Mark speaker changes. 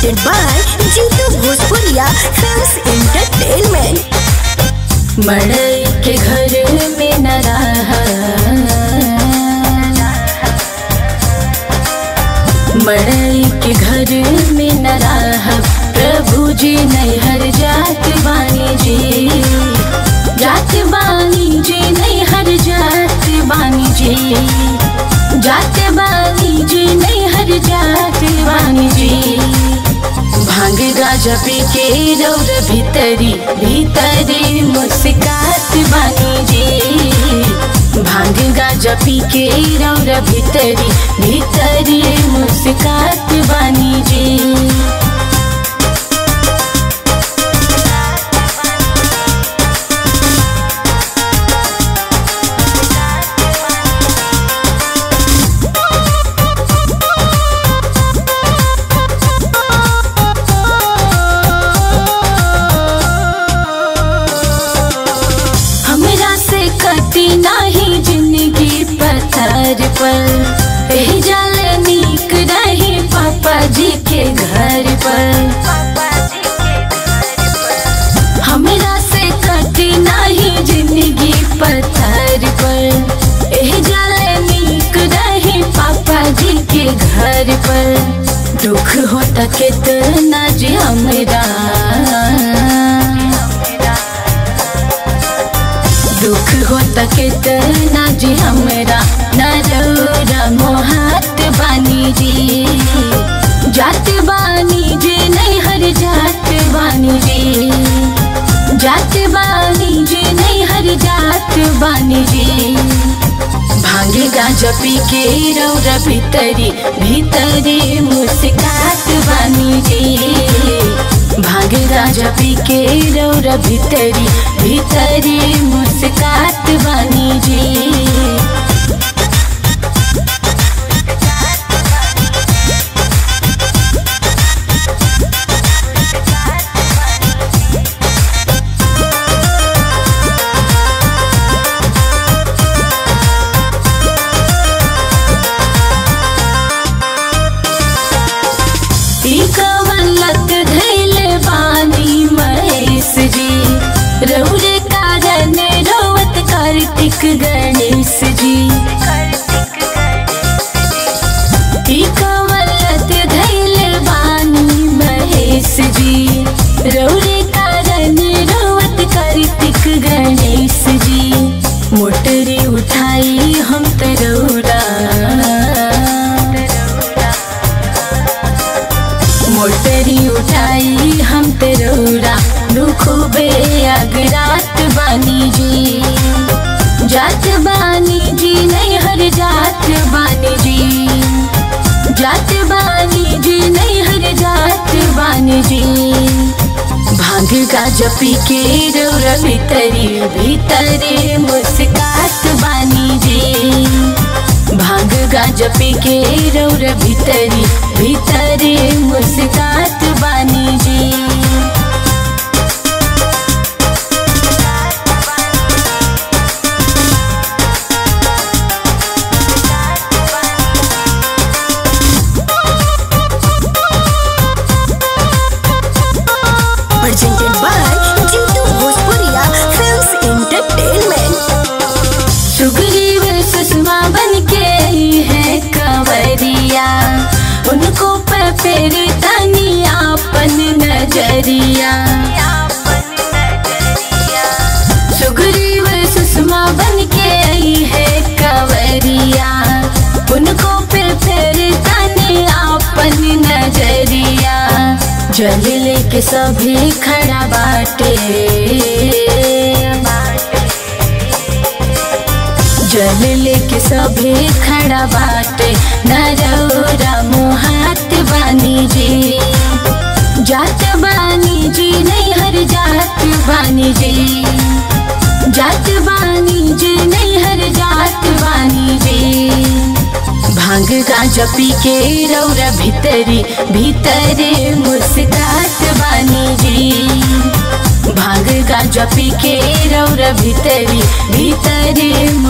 Speaker 1: presented by Jitu Bhojpuria Films Entertainment.
Speaker 2: मड़ई के घर में न रहा मड़ई के घर में न रहा प्रभु जी नैहर जात बानी जी जात बानी जी नैहर जात बानी जी जात बानी जी नैहर जात बानी जी भांग गाजा पी के रौर भीतरी भीतरी मुस्कात बानी जी भांग गाजा पी के रौर भीतरी भीतरी मुस्कात बानी जी हमरा से कटी नाही जिंदगी पत्थर पर एही जल नीक रही पापा जी के घर पर हमरा से कटी नाही जिंदगी पत्थर पर एही जल नीक रही पापा जी के घर पर दुख होता कितना जी हमरा दुख होता कितना जी हमरा नरौरा मोहात बानी जी जात बानी जी नहीं हर जात बानी जी जात बानी जी नहीं हर जात बानी जी भांगे गाजा पी के रौरा भीतरी भीतरी मुस्कात बानी जी भांगे गाजा पी के रौरा भीतरी भीतरी मुस्कात बानी जी ई कवलत धैले बानी महेश जी रौरे कारण रोवत कार्तिक गणेश जी ई कवलत धैले बानी महेश जी रौरे कारण रोवत कार्तिक गणेश जी मोटरी उठाई हम तरौरा मोटरी उठाई हम तेरोरा दुखबे अगरात बानी जी जात बानी जी नहीं हर जात बानी जी जात बानी जी नहीं हर जात बानी जी भांग का जपी के रौरा भीतरी भीतरी मुस्कात बानी जी भांग गाज पी के रौर भीतरी भीतरी मुस्कात बानी जी
Speaker 1: Presented by Jitu Bhojpuria Films Entertainment.
Speaker 2: Sugriva Sushma बन के आई है कंवरिया उनको पे फेर तनी आपन नजरिया सुग्रीव सुषमा बन के आई है कंवरिया उनको पे फेर तनी आपन नजरिया जल लेके सभी खड़ा बाटे जल लेके सभे खड़ा बाटे नरौरा मोहात बानी जी जात बानी जी नहीं हर जात बानी जी जात बानी जी नहीं हर जात बानी जी भांग गाजा पी के रौरा भीतरी भीतरे मुस्कात बानी जी भांग गाजा पी के रौरा भीतरी भीतरे